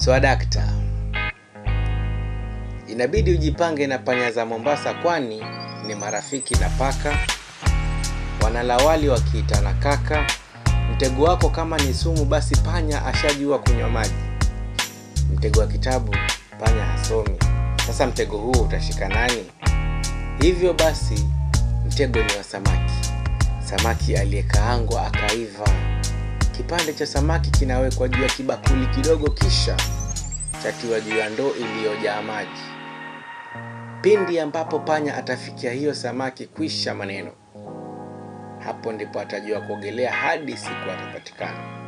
Swadakta, inabidi ujipange na panya za Mombasa, kwani ni marafiki na paka, wanalawali wakiitana kaka. Mtego wako kama ni sumu, basi panya ashajua kunywa maji. Mtego wa kitabu panya hasomi. Sasa mtego huo utashika nani? Hivyo basi mtego ni wa samaki, samaki aliyekaangwa akaiva. Kipande cha samaki kinawekwa juu ya kibakuli kidogo, kisha chatiwa juu ya ndoo iliyojaa maji. Pindi ambapo panya atafikia hiyo samaki, kwisha maneno. Hapo ndipo atajua kuogelea hadi siku atapatikana.